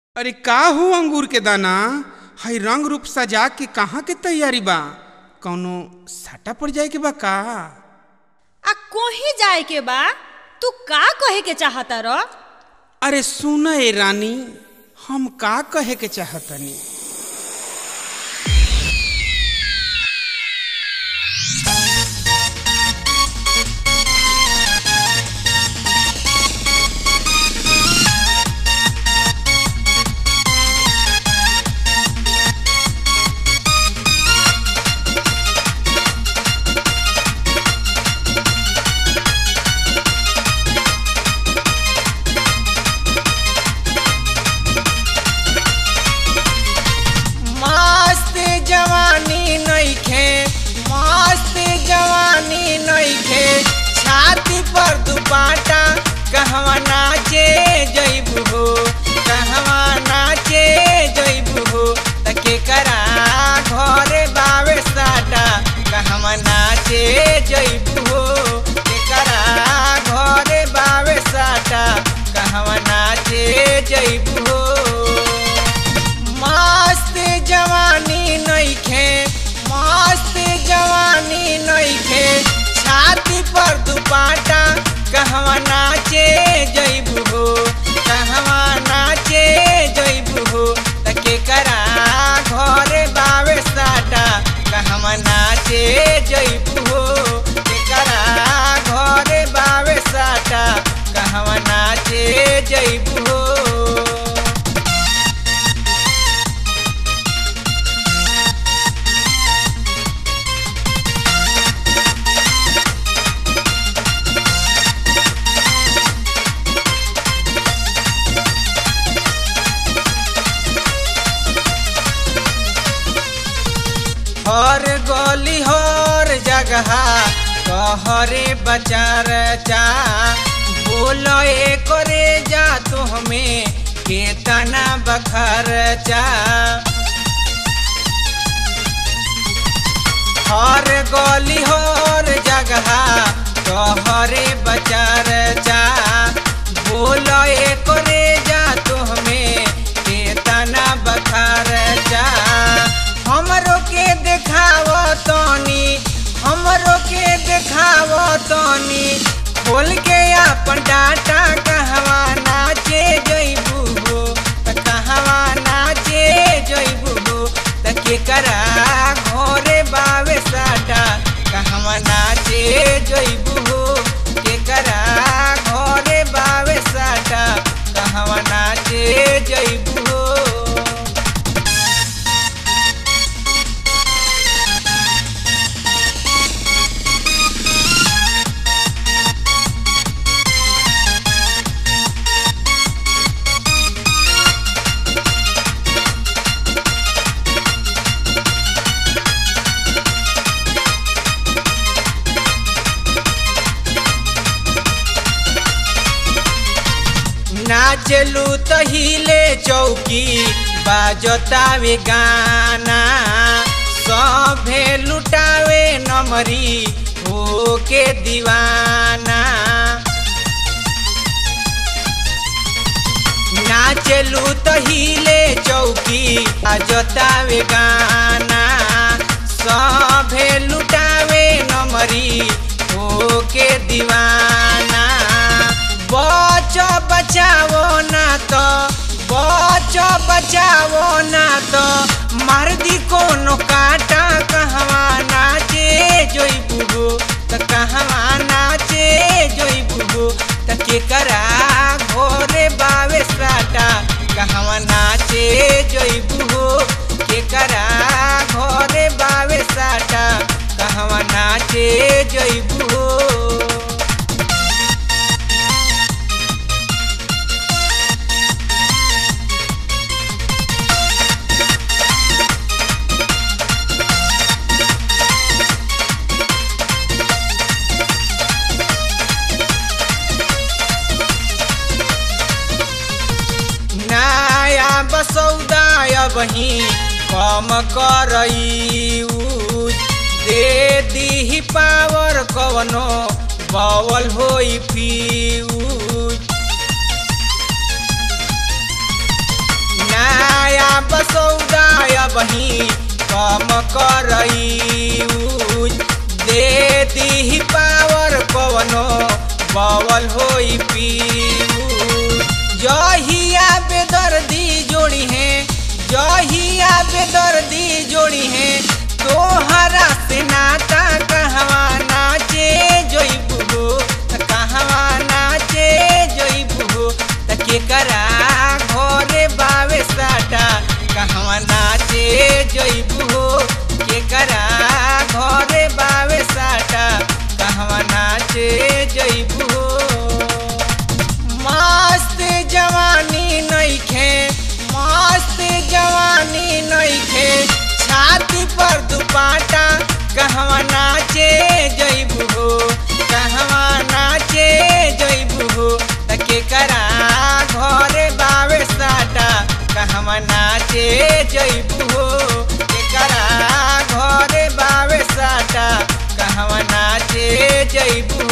अरे का हो अंगूर के दाना हई रंग रूप सजा के कहाँ के तैयारी बा कौनो साटा पड़ जाए के बा का आ कोही जाए के बा तू का कहे के चाहता र अरे सुन ए रानी हम का कहे के चाहतनी मस्त जवानी नइखे मस्त जवानी नइखे छाती पर दुपाटा कहवा नाचे जइबू हो कहवा नाचे जइबू हो त केकरा घरे बावे साटा कहवा नाचे जइबू हो केकरा घरे बावे साटा कहवा नाचे जइबू हो मस्त जवानी नइखे मस्त जवानी नइखे छाती पर दुपाटा कहवा नाचे जइबू हो कहवा नाचे जइबू हो त केकरा घरे बावे साटा कहवा नाचे जइबू हो केकरा घरे बावे साटा कहवा नाचे जइबू हो हर गली हर जगह कहरे बचार चा बोलो करे जा तो हमें केतना बखर चा हर गली हर जगह कहरे बचार चा बोलो करे जा तो हमें केतना बखर चा हमरो के देखाव तनी हमरो के देखाव तनी खोल के अपन डाटा कहवा नाचे जइबू हो त कहवा नाचे जइबू हो त केकरा घरे बावे साटा कहवा नाचे जइबू हो केकरा घरे बावे साटा कहवा नाचे जइबू हो नाचलू त हिले चौकी बाजतावे गाना सभे लुटावे नमरी होके दीवाना नाचलू त हिले चौकी बाजतावे गाना सभे लुटावे नमरी होके दीवाना बच बचाओ ना तो बच बचाओ ना तो मार दी कोनो काटा कहवा नाचे जोइबू हो त कहवा नाचे जोइबू हो त केकरा घोरे बावे साटा कहवा नाचे जोइबू हो केकरा घोरे बावे साटा कहवा नाचे जोइबू हो नया बसौदाय बही कम करई दे दी पावर कवनो बवल होई फ्यूज अबही कम करई दे दी पावर कवनो बवल होई पीऊ जहिया बेदर्दी जोड़ी है जहिया बेदर्दी जोड़ी है तोहरा से नाता कहवा नाचे जोइबू हो कहवा नाचे जोइबू हो त केकरा घरे बावे साटा कहवा नाचे जोइबू हो केकरा घरे बावे साटा कहवा नाचे जोइबू हो मस्त जवानी नइखे मस्त जवानी नइखे छाती पर दुपाटा कहवा नाचे जइबू हो कहवा नाचे जइबू हो त केकरा घरे बावे साटा कहवा नाचे जइबू हो केकरा घरे बावे साटा कहवा नाचे जइबू